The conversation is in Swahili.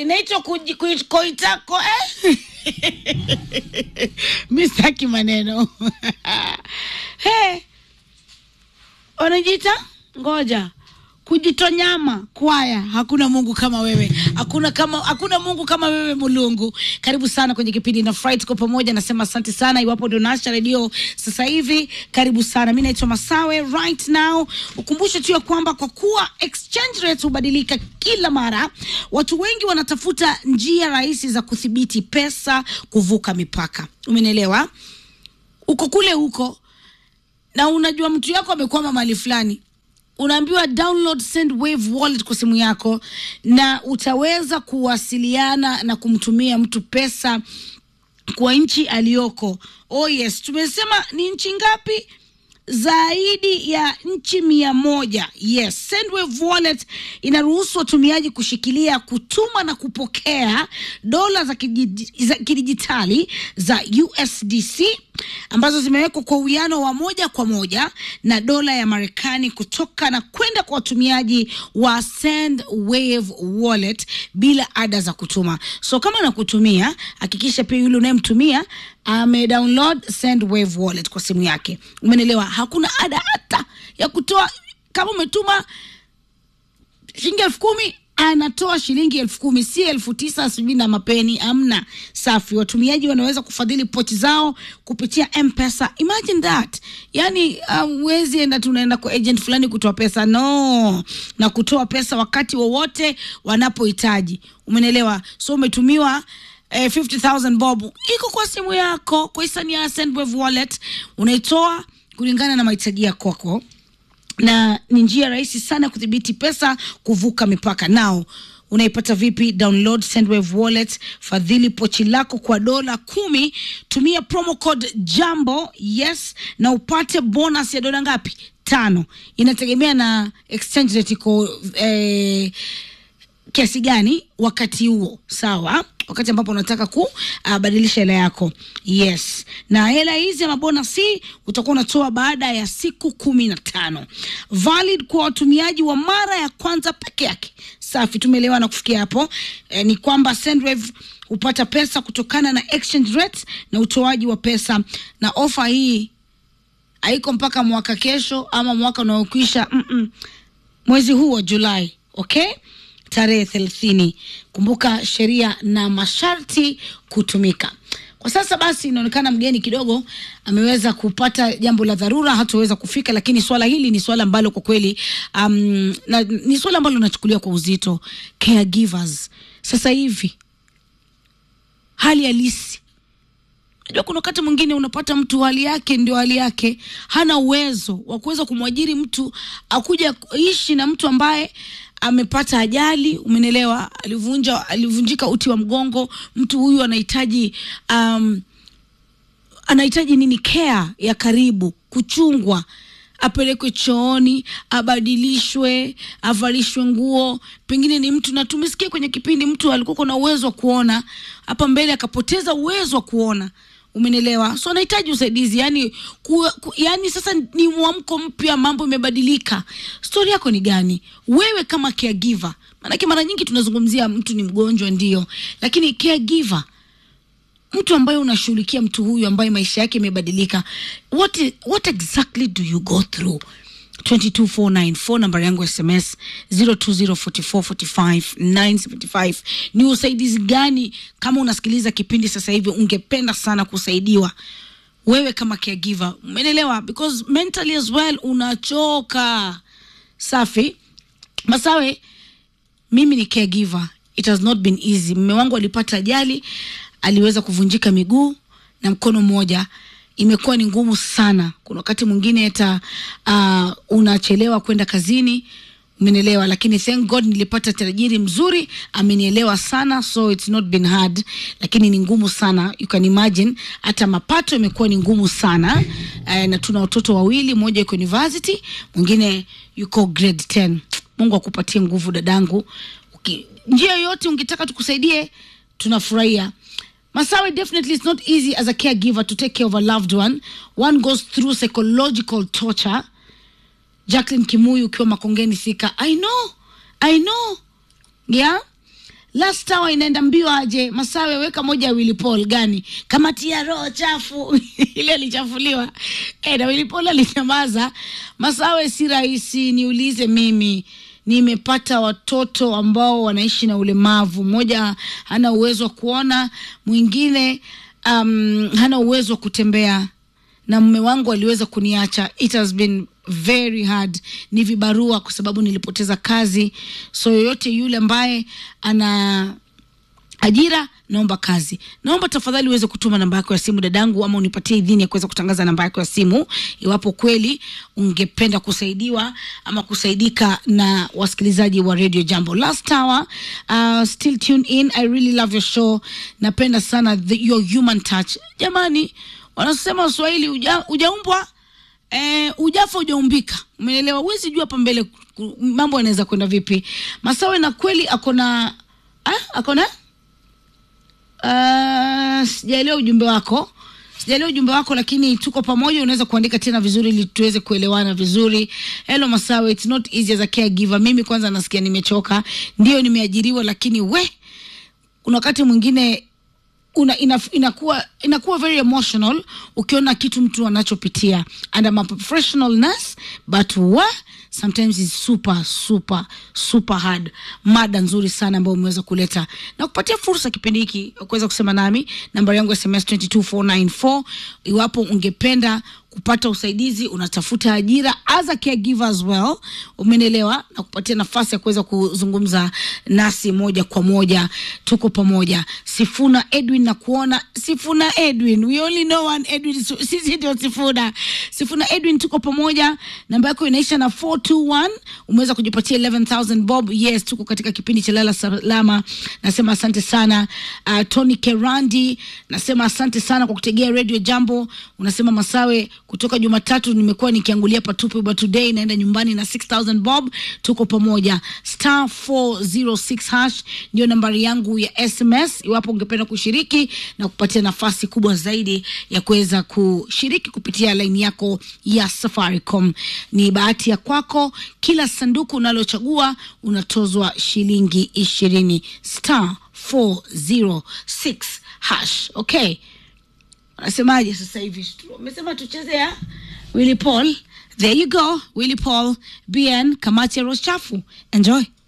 inaitwa kuji- kui- koitako eh? mi sitaki maneno hey, wanajiita ngoja kujitonyama kwaya hakuna mungu kama wewe hakuna kama hakuna mungu kama wewe mulungu karibu sana kwenye kipindi na fry tuko pamoja nasema asante sana iwapo ndio nasha redio sasa hivi karibu sana mi naitwa masawe right now ukumbushe tu ya kwamba kwa kuwa exchange rate hubadilika kila mara watu wengi wanatafuta njia rahisi za kudhibiti pesa kuvuka mipaka umenielewa uko kule huko na unajua mtu yako amekwama mahali fulani unaambiwa download sendwave wallet kwa simu yako na utaweza kuwasiliana na kumtumia mtu pesa kwa nchi aliyoko oh yes tumesema ni nchi ngapi zaidi ya nchi mia moja yes sendwave wallet inaruhusu watumiaji kushikilia kutuma na kupokea dola za kidiji- za kidijitali za usdc ambazo zimewekwa kwa uwiano wa moja kwa moja na dola ya marekani kutoka na kwenda kwa watumiaji wa sendwave wallet bila ada za kutuma so kama nakutumia hakikisha pia yule unayemtumia amedownload sendwave wallet kwa simu yake umenelewa hakuna ada hata ya kutoa kama umetuma shilingi elfu kumi anatoa shilingi elfu kumi si elfu tisa sijui na mapeni amna safi watumiaji wanaweza kufadhili pochi zao kupitia mpesa imagine that yani huwezi enda tunaenda kwa agent fulani kutoa pesa no na kutoa pesa wakati wowote wanapohitaji umenelewa so umetumiwa eh, 50000 bob iko kwa simu yako kwa hisani ya sendwave wallet unaitoa kulingana na mahitaji ya kwako na ni njia rahisi sana ya kudhibiti pesa kuvuka mipaka nao unaipata vipi download sendwave wallet fadhili pochi lako kwa dola kumi tumia promo code jambo yes na upate bonus ya dola ngapi tano inategemea na exchange rate iko eh, kiasi gani wakati huo sawa wakati ambapo unataka kubadilisha hela yako yes na hela hizi ama bonasi utakuwa unatoa baada ya siku kumi na tano valid kwa watumiaji wa mara ya kwanza peke yake safi tumeelewana kufikia hapo eh, ni kwamba sendwave hupata pesa kutokana na exchange rate na utoaji wa pesa na ofa hii haiko mpaka mwaka kesho ama mwaka unaokwisha mm-mm. mwezi huu wa julai okay tarehe thelathini kumbuka sheria na masharti kutumika kwa sasa basi inaonekana mgeni kidogo ameweza kupata jambo la dharura hataweza kufika lakini swala hili ni swala ambalo kwa kweli um, na, ni swala ambalo linachukuliwa kwa uzito caregivers sasa hivi hali halisi Unajua kuna wakati mwingine unapata mtu hali yake ndio hali yake, hana uwezo wa kuweza kumwajiri mtu akuja ishi na mtu ambaye amepata ajali, umenelewa, alivunja alivunjika uti wa mgongo. Mtu huyu anahitaji um, anahitaji nini? Care ya karibu, kuchungwa apelekwe chooni, abadilishwe, avalishwe nguo. Pengine ni mtu na tumesikia kwenye kipindi, mtu alikuwa na uwezo wa kuona, hapa mbele akapoteza uwezo wa kuona umenelewa so anahitaji usaidizi yani, ku, ku, yani sasa ni mwamko mpya mambo imebadilika stori yako ni gani wewe kama caregiver maanake mara nyingi tunazungumzia mtu ni mgonjwa ndio lakini caregiver mtu ambaye unashughulikia mtu huyu ambaye maisha yake imebadilika what, i- what exactly do you go through 22494 namba yangu ya sms 0204445975 ni usaidizi gani kama unasikiliza kipindi sasa hivi ungependa sana kusaidiwa wewe kama caregiver umeelewa because mentally as well unachoka safi masawe mimi ni caregiver it has not been easy mme wangu alipata ajali aliweza kuvunjika miguu na mkono mmoja imekuwa ni ngumu sana kuna wakati mwingine hata uh, unachelewa kwenda kazini umenielewa lakini thank god nilipata tajiri mzuri amenielewa sana so it's not been hard lakini ni ngumu sana you can imagine hata mapato imekuwa ni ngumu sana uh, na tuna watoto wawili mmoja yuko university mwingine yuko grade 10 mungu akupatie nguvu dadangu Uki, njia yoyote ungetaka tukusaidie tunafurahia Masawe, definitely it's not easy as a caregiver to take care of a loved one. One goes through psychological torture. Jacqueline Kimuyu ukiwa Makongeni Thika. I know, I know. Yeah. last hour inaenda mbio aje masawe weka moja ya Willy Paul gani kamati ya roho chafu ile alichafuliwa eh na Willy Paul alinyamaza masawe si rahisi niulize mimi nimepata watoto ambao wanaishi na ulemavu mmoja hana uwezo wa kuona mwingine um, hana uwezo wa kutembea na mume wangu aliweza kuniacha it has been very hard ni vibarua kwa sababu nilipoteza kazi so yoyote yule ambaye ana ajira naomba kazi naomba tafadhali uweze kutuma namba yako ya simu dadangu ama unipatie idhini ya kuweza kutangaza namba yako ya simu iwapo kweli ungependa kusaidiwa ama kusaidika na wasikilizaji wa radio jambo last hour uh, still tune in i really love your show napenda sana the, your human touch jamani wanasema waswahili uja, ujaumbwa eh, ujafa ujaumbika umeelewa huwezi jua hapa mbele ku- mambo yanaweza kwenda vipi masawe na kweli akona ah, akona Uh, sijaelewa ujumbe wako sijaelewa ujumbe wako lakini tuko pamoja unaweza kuandika tena vizuri ili tuweze kuelewana vizuri hello masawe it's not easy as a caregiver mimi kwanza nasikia nimechoka ndio nimeajiriwa lakini we kuna wakati mwingine una, ina, inakuwa inakuwa very emotional ukiona kitu mtu anachopitia and I'm a professional nurse but wa sometimes is super super super hard mada nzuri sana ambayo umeweza kuleta na kupatia fursa kipindi hiki ya kuweza kusema nami nambari yangu ya sms 22494 iwapo ungependa kupata usaidizi unatafuta ajira as a caregiver as well umenielewa na kupatia nafasi ya kuweza kuzungumza nasi moja kwa moja tuko pamoja sifuna edwin na kuona sifuna edwin we only know one edwin Su- sisi ndio sifuna sifuna edwin tuko pamoja namba yako inaisha na 421 umeweza kujipatia 11000 bob yes tuko katika kipindi cha lala salama nasema asante sana uh, tony kerandi nasema asante sana kwa kutegea radio jambo unasema masawe kutoka jumatatu nimekuwa nikiangulia patupu but today naenda nyumbani na 6000 bob tuko pamoja star 406 hash ndio nambari yangu ya sms iwapo ungependa kushiriki na kupatia nafasi kubwa zaidi ya kuweza kushiriki kupitia laini yako ya safaricom ni bahati ya kwako kila sanduku unalochagua unatozwa shilingi ishirini star 406 hash okay wanasemaje sasa hivi wamesema tucheze ya willy paul there you go willy paul bn kamati ya rochafu enjoy